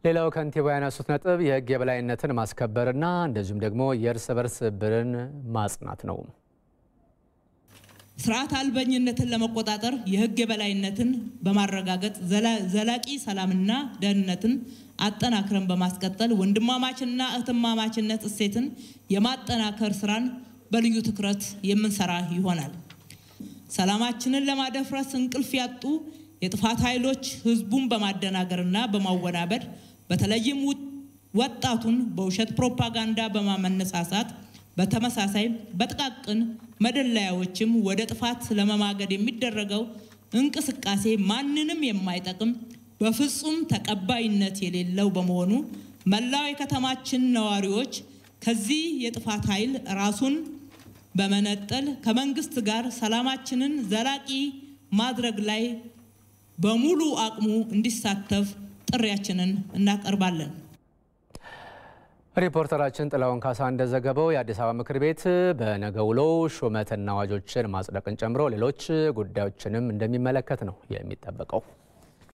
ሌላው ከንቲባው ያነሱት ነጥብ የሕግ የበላይነትን ማስከበርና እንደዚሁም ደግሞ የእርስ በርስ ብርን ማጽናት ነው። ስርዓት አልበኝነትን ለመቆጣጠር የህግ የበላይነትን በማረጋገጥ ዘላቂ ሰላምና ደህንነትን አጠናክረን በማስቀጠል ወንድማማችንና እህትማማችነት እሴትን የማጠናከር ስራን በልዩ ትኩረት የምንሰራ ይሆናል። ሰላማችንን ለማደፍረስ እንቅልፍ ያጡ የጥፋት ኃይሎች ህዝቡን በማደናገርና በማወናበድ በተለይም ወጣቱን በውሸት ፕሮፓጋንዳ በማመነሳሳት በተመሳሳይ በጥቃቅን መደለያዎችም ወደ ጥፋት ለመማገድ የሚደረገው እንቅስቃሴ ማንንም የማይጠቅም በፍጹም ተቀባይነት የሌለው በመሆኑ መላው የከተማችን ነዋሪዎች ከዚህ የጥፋት ኃይል ራሱን በመነጠል ከመንግስት ጋር ሰላማችንን ዘላቂ ማድረግ ላይ በሙሉ አቅሙ እንዲሳተፍ ጥሪያችንን እናቀርባለን። ሪፖርተራችን ጥላውን ካሳ እንደዘገበው የአዲስ አበባ ምክር ቤት በነገ ውሎው ሹመትና አዋጆችን ማጽደቅን ጨምሮ ሌሎች ጉዳዮችንም እንደሚመለከት ነው የሚጠበቀው።